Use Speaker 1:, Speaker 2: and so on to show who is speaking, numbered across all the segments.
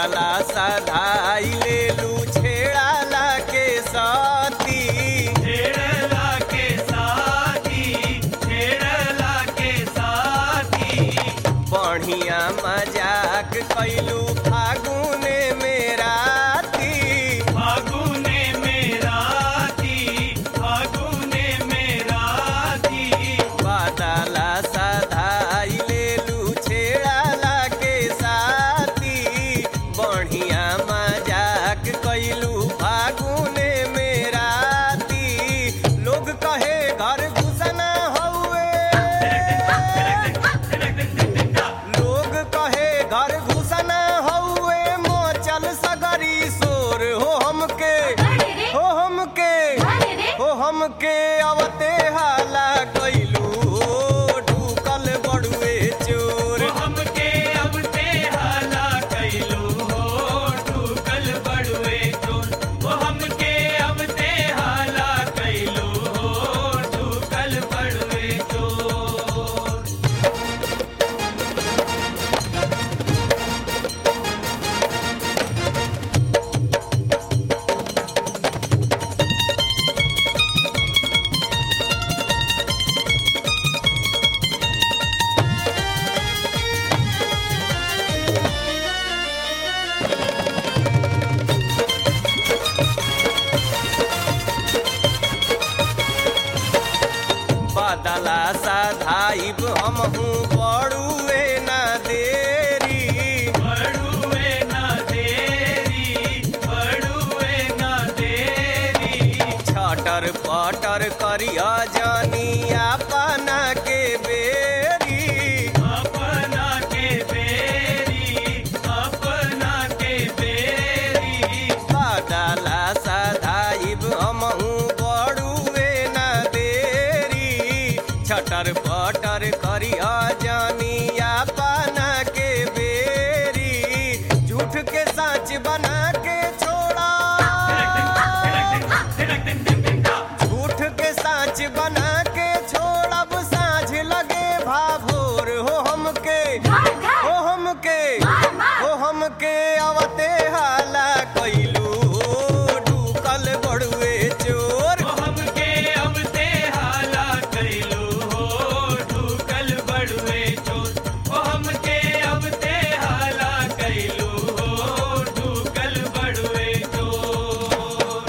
Speaker 1: बादला सधाई लेलू छेड़ाला के साथी
Speaker 2: छेड़ला के साथी छेड़ला के साथी
Speaker 1: बढ़िया मजाक कैलू फागुने में राती
Speaker 2: फागुने मेरा थी फागुने मेरा थी
Speaker 1: बादला सधाई लेलू छेड़ाला के साथी बढ़िया मजाक कैलू फागुने में राती लोग कहे घर घुसना हउए लोग कहे घर घुसना हउए मोचल सगरी सोर हो हमके हो हमके हो हमके अवते हाला कैलू ढूकल बड़ुए चोर
Speaker 2: वो हमके अब ते हाला कैलू हो ठुकल बड़ुए चोर वो हमके अब ते हाला कैलू हो ठुकल बड़ुए चोर
Speaker 1: बादला साधाइब हमहू बड़ुए ना देरी
Speaker 2: बड़ुए ना देरी बड़ुए ना देरी
Speaker 1: छटर पटर करिया जानिया पाना के बेरी
Speaker 2: अपना के बेरी अपना के बेरी
Speaker 1: बादला साधाइब हमहू बड़ुए ना देरी छटर पटर करिया जानिया पाना के बेरी झूठ के साच बना के छोड़ा झूठ के साच बना के छोड़ब साझ लगे भाभोर हो हमके हो हमके हो हमके अवते हाला कैलू ढूकल बड़ुए चोर
Speaker 2: वो हमके अब ते हाला कैलू हो ठुकल बड़ुए चोर वो हमके अब ते हाला कैलू हो ठुकल बड़ुए चोर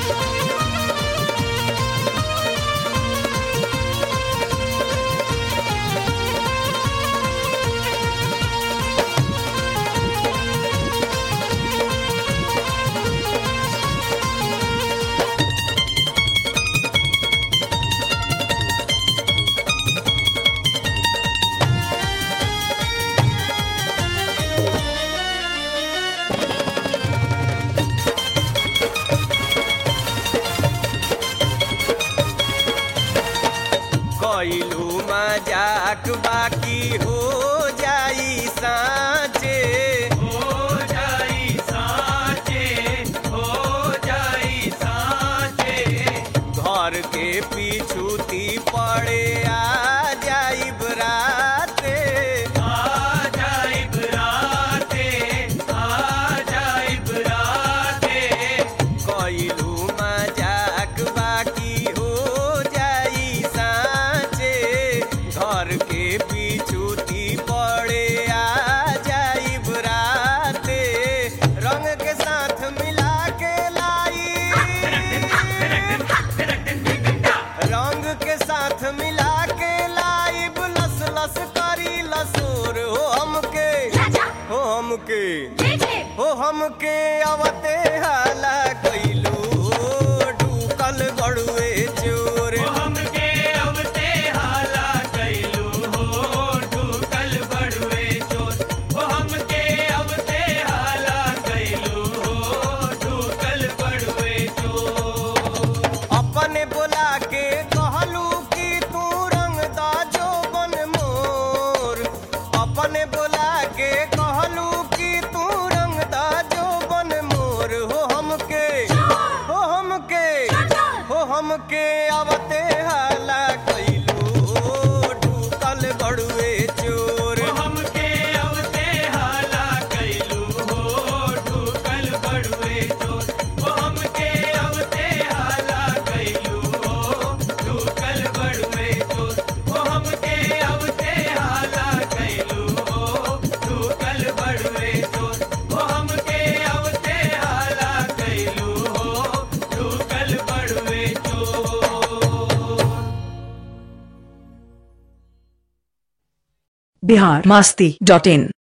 Speaker 1: कैलू मजाक बाकी हो जाई साँचे
Speaker 2: हो जाई साचे हो जाई साचे
Speaker 1: घर के पीछूती पड़े आ जाई बराते
Speaker 2: आ जाई बराते आ जाई बराते
Speaker 1: कैलू मजाक बाकी हो जाई साँचे घर के पीछूती पड़े आ जाई बराते रंग के साथ मिला के लाई रंग के साथ मिला के लाइब लस लस करी लसोर हो हमके हो हमके हो हमके अवते हाला कैलू ढूकल बड़ुए चोर
Speaker 2: वो हमके अब ते हाला कैलू हो ठुकल बड़ुए चोर वो हमके अब ते हाला कैलू हो ठुकल बड़ुए चोर
Speaker 1: अपने बोला के कहलू कि तू रंग दा जो बन मोर अपने बोला के कहलू कि तू रंग दा जो बन मोर
Speaker 3: बिहार मास्ती डॉट इन